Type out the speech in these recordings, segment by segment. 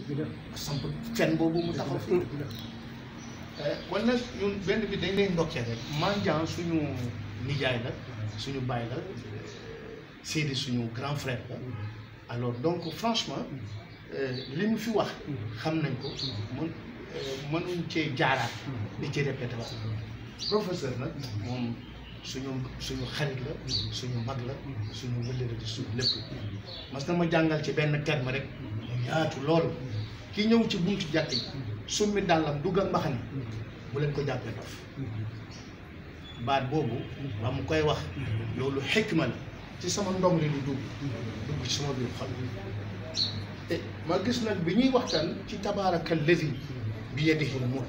samp fen boobu mu taxaw fi kon nag ñun benn bi dañ lay ndokkee rek Mandiang suñu nijaay la suñu baay la Seydi suñu grand frère la alors donc franchement li mu fi wax xam nañ ko mën mënuñ cee jaaraat di ci répété wax professeur nag moom suñu suñu xarit la suñu mag la suñu wëllëre di suñu lépp mas na ma jàngal ci benn terme rek mu yaatu lool ki ñëw ci buntu jàkk yi summi dàllam dugg ak mbaxane bu leen ko jàppee dof baat boobu ba mu koy wax loolu xikma la ci sama ndong li lu dugg dugg ci sama biir xol te ma gis nag bi ñuy waxtaan ci tabaaraka allazi bi yadihi l-mulk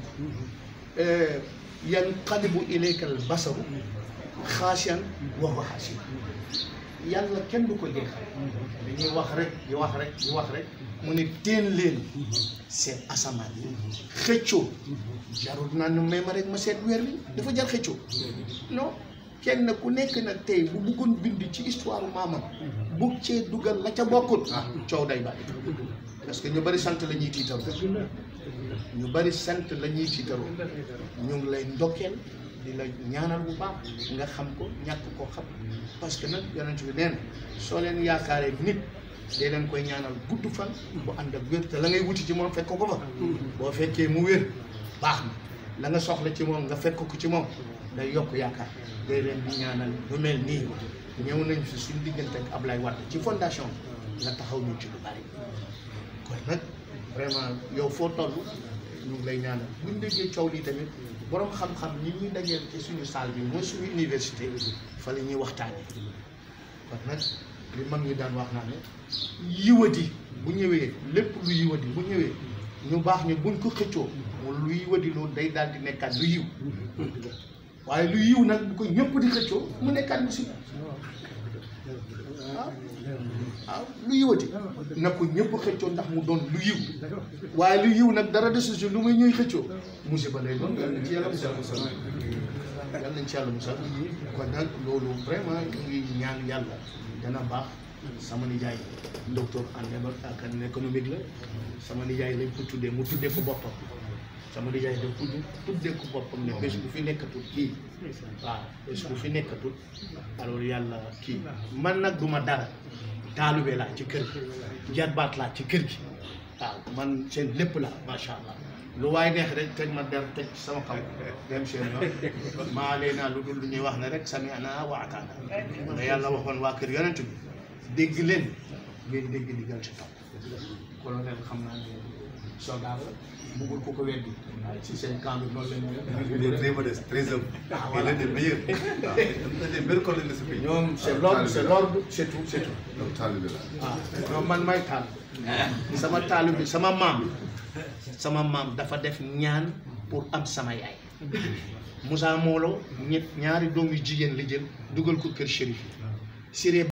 yanqalibu ilayka al-basaru xaasiyan wa huwa xaasiyan yàlla kenn du ko jeexal dañuy wax rek di wax rek di wax rek mu ne teen leen seet asamaan yi xëccoo jarul naa ne may ma rek ma seet weer bi dafa jar xëccoo non kenn ku nekk nag tey bu bëggoon bind ci histoire maamam bu cee dugal la ca bokkul coow day bari parce que ñu bari sant la ñuy tiitaroo ñu bari sant la ñuy tiitaroo ñu ngi lay ndokkeel di la ñaanal bu baax nga xam ko ñàkk koo xam parce que nag yonent bi nee na soo leen yaakaaree nit dee leen koy ñaanal gudd fan bu ànd ak wér te la ngay wuti ci moom fekk ko fa boo fekkee mu wér baax na la nga soxla ci moom nga fekk ko ci moom day yokk yaakaar day leen di ñaanal lu mel nii ñëw nañ fi suñ diggante ak Ablaye Wade ci fondation bi nga taxaw ñu ci lu bari kon nag vraiment yow foo toll ñu ngi lay ñaanal buñ déggee coow lii tamit borom xam-xam ñi ñuy dajeel ci suñu salle bi mooy suñu université fa la ñuy waxtaanee kon nag li mag ñi daan wax naa ne yiwadi bu ñëwee lépp lu yiwadi bu ñëwee ñu baax ñu buñ ko xëccoo lu yiwadi loolu day daal di nekkaat lu yiw waaye lu yiw nag bu ko ñëpp di xëccoo mu nekkaat musiba waaw waaw lu yiwati na ko ñëpp xëccoo ndax mu doon lu yiw waaye lu yiw nag dara desu si lu muy ñuy xëccoo musiba lay doon yal nañ ci yàlla musal yal nañ ci yàlla musal kon nag loolu vraiment ñu ngi ñaan yàlla dana baax sama nijaay docteur en économique la sama nijaay lañ ko tuddee mu tuddee ko boppam sama nijaay da tudd tuddee ko boppam ne bés bu fi nekkatul kii waaw bés bu fi nekkatul alors yàlla kii man nag duma dara taalube laa ci kër gi jarbaat laa ci kër gi waaw man seen lépp la macha allah lu waay neex rek teg ma der teg ci sama kaw dem seen yoon maa lee naa lu dul lu ñuy wax ne rek sami ana wa ataana da yàlla waxoon waa kër yonent bi dégg leen ngeen dégg digal ci topp colonel xam naa ne soldat la bëggul ko ko weddi ci seen camp bi loolu la ñu Il est très modeste, très humble. Il est des meilleurs. waaw il est des meilleurs collègues de ce pays. ñoom c'est l'ordre c'est l'ordre c'est tout c'est tout donc taalibe la. waaw non man may taal sama taalu bi sama maam sama maam dafa def ñaan pour am sama yaay Moussa Molo ñett ñaari doom yu jigéen la jël dugal ko kër shérif yi Siré